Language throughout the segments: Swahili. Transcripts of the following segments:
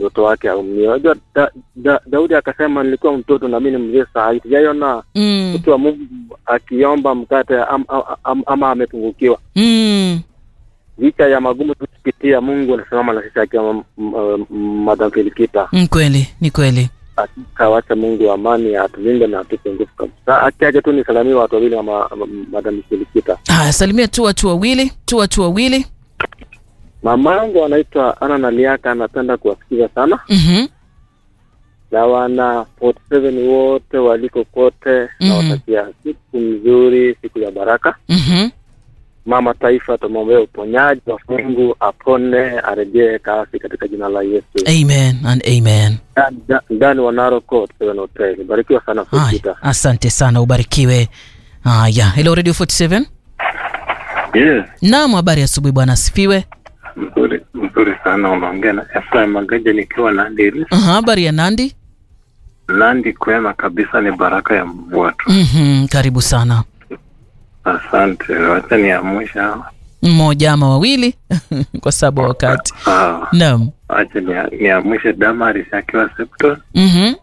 mtoto wake aumie. Unajua da, da, Daudi akasema nilikuwa mtoto na mimi ni mzee saa hii. Sijaiona Mm. mtu wa Mungu akiomba mkate am, am, am, ama amepungukiwa. Mm. Licha ya magumu tukipitia, Mungu anasimama na sisi akiwa m- m- m- Madam Felikita. Ni kweli, ni kweli. Akawacha Mungu wa amani atulinde na atupe nguvu kabisa. Akiaje tu nisalamie watu wawili ama ama Madam Felikita. Haya, salimia tu watu wawili, tu watu wawili. Mama yangu anaitwa Ana Naliaka, anapenda kuwasikiza sana Mhm. na wana 47 wote waliko kote, Mhm. nawatakia siku nzuri, siku ya baraka. Mhm. Mama Taifa, tumwombee uponyaji wa Mungu, apone, arejee kasi katika jina la Yesu. Amen and amen. Nda- Ndani wa Narok Court, Seven Hotel. Barikiwa sana Haya, Felikita. asante sana, ubarikiwe. Haya, hello Radio 47. Yes, Naam, habari ya asubuhi bwana, asifiwe. mzuri mzuri sana. Unaongea na Efraim Magaja nikiwa Nandi Hills. Aha, habari ya Nandi. Nandi kwema kabisa, ni baraka ya mvua tu. Mhm, karibu sana. Asante, wacha niamsha. Mmoja ama wawili kwa sababu ya wakati. Ah, Naam. wacha nia- niamshe Damaris akiwa Septon Mhm.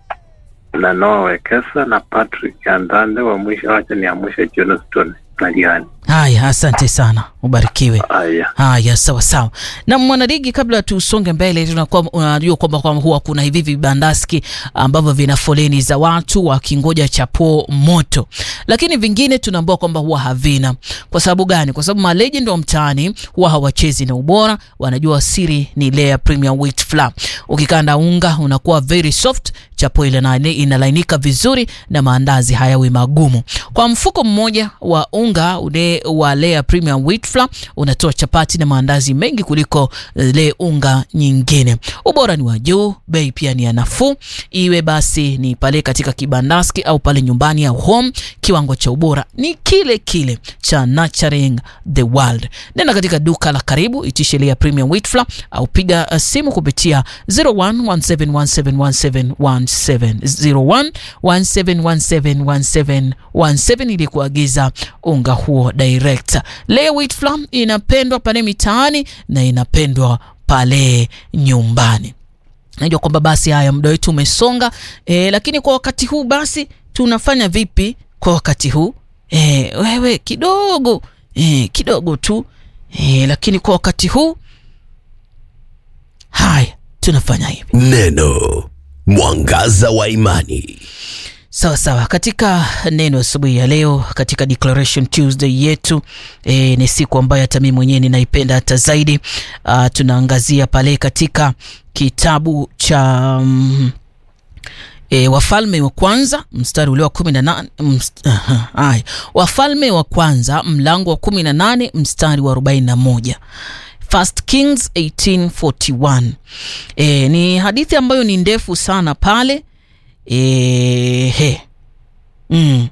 na Noah Wekesa na Patrick Andande wa mwisho. Wacha niamshe Johnston na Diani. Haya, asante sana, ubarikiwe. Haya, Haya, sawa sawa. Na mwanaligi, kabla tusonge mbele, tunakuwa unajua kwamba kwamba huwa kuna hivi vibandaski ambavyo vina foleni za watu wakingoja chapo moto, lakini vingine tunaambiwa kwamba huwa havina. Kwa sababu gani? Kwa sababu malegend wa mtaani huwa hawachezi na ubora, wanajua siri ni Lea Premium Wheat Flour. Ukikanda unga unakuwa very soft, chapo ile na- inalainika vizuri na maandazi hayawi magumu. Kwa mfuko mmoja wa unga ule wa Lea Premium Wheat Flour unatoa chapati na maandazi mengi kuliko ile unga nyingine. Ubora ni wa juu, bei pia ni ya nafuu. Iwe basi ni pale katika kibandaski au pale nyumbani au home, kiwango cha ubora ni kile kile cha Nurturing the World. Nenda katika duka la karibu, itishe Lea Premium Wheat Flour au piga uh, simu kupitia 0117171717 0117171717 ili kuagiza unga huo direct. Lea Wheat Flour inapendwa pale mitaani na inapendwa pale nyumbani. Najua kwamba basi haya muda wetu umesonga e, lakini kwa wakati huu basi tunafanya vipi kwa wakati huu e, wewe kidogo e, kidogo tu e, lakini kwa wakati huu haya tunafanya hivi Neno mwangaza wa imani. sawa sawa. Katika neno asubuhi ya leo, katika Declaration Tuesday yetu e, ni siku ambayo hata mimi mwenyewe ninaipenda hata zaidi. Uh, tunaangazia pale katika kitabu cha mm, E, Wafalme wa kwanza mstari ule wa kumi na nane mst, aha, haya. Wafalme wa kwanza mlango wa kumi na nane mstari wa arobaini na moja First Kings 1841. E, ni hadithi ambayo ni ndefu sana pale e, he. Mm.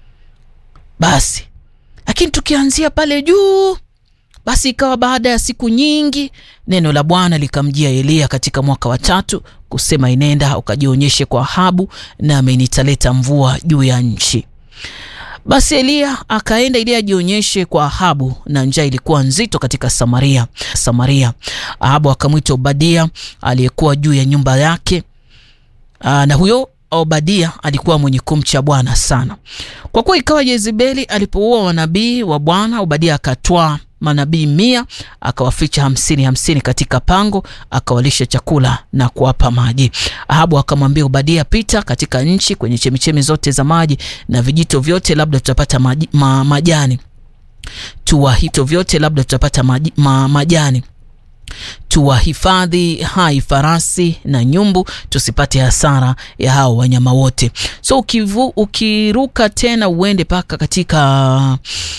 Basi lakini tukianzia pale juu basi ikawa baada ya siku nyingi neno la Bwana likamjia Eliya katika mwaka wa tatu kusema, inenda ukajionyeshe kwa Ahabu, nami nitaleta mvua juu ya nchi. Basi Eliya akaenda ili ajionyeshe kwa Ahabu, na njaa ilikuwa nzito katika Samaria. Samaria, Ahabu akamwita Obadia aliyekuwa juu ya nyumba yake. Aa, na huyo Obadia alikuwa mwenye kumcha Bwana sana. Kwa kuwa ikawa Yezebeli alipoua wanabii wa Bwana, Obadia akatwaa manabii mia akawaficha hamsini hamsini katika pango, akawalisha chakula na kuwapa maji. Ahabu akamwambia Obadia, pita katika nchi kwenye chemichemi zote za maji na vijito vyote, labda tutapata maji, ma, majani tuwahito vyote, labda tutapata maji, ma, majani tuwahifadhi hai farasi na nyumbu, tusipate hasara ya hao wanyama wote. So ukivu, ukiruka tena uende mpaka katika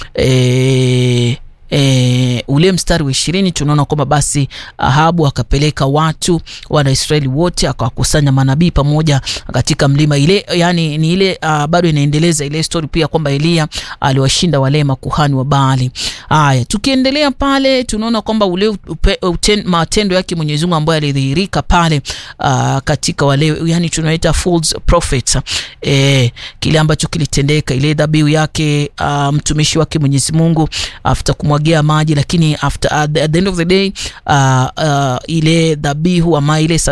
e, E, ule mstari wa ishirini tunaona kwamba basi Ahabu akapeleka watu wana Israeli wote akawakusanya manabii pamoja katika mlima ile, yani ni ile uh, bado inaendeleza ile story pia kwamba Eliya aliwashinda wale makuhani wa Baali. Haya, tukiendelea pale tunaona kwamba ule upe, uten, matendo yake Mwenyezi Mungu ambayo alidhihirika pale uh, katika wale yani tunaita false prophets e, kile ambacho kilitendeka ile dhabihu yake uh, mtumishi wake Mwenyezi Mungu after kumwagia maji, lakini after at the, at the end of the day uh, uh, ile dhabihu ama ile